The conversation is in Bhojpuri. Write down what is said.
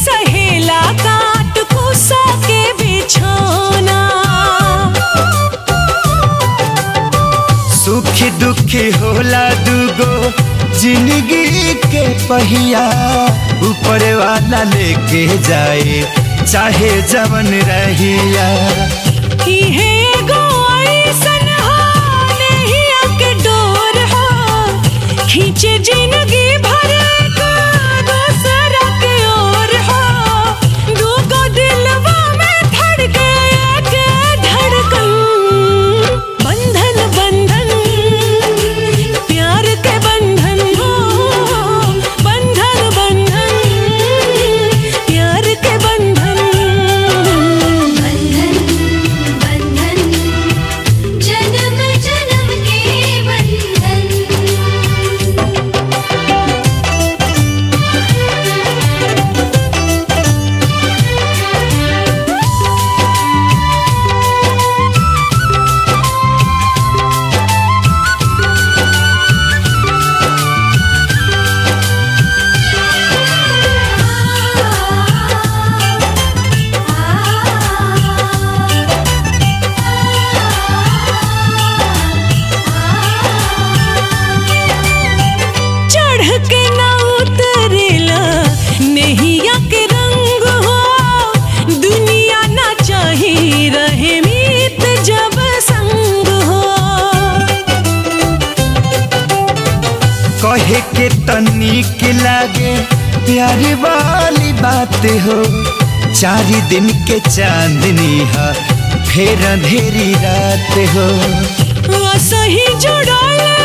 सहेला काट कुसा के बिछौना सुखी दुखी होला दुगो जिंदगी के पहिया ऊपर वाला लेके जाए चाहे जवन रहिया इहे एगो अइसन हो नहिया के डोर हो खींचे जिंदगी भर का दूसरा के ओर हो दूगो दिलवा में धड़के एक धड़कन बंधन बंधन प्यार के बंधन हो बंधन बंधन प्यार के बंधन बंधन बंधन जन्म जन्म के बंधन चढ़ के ना उतरेला नहिया के रंग हो दुनिया ना चाही रहे मीत जब संग हो कहे के तनिक लागे प्यारी वाली बात हो चार दिन के चांदनी है फिर अंधेरी रात हो सही जुड़ल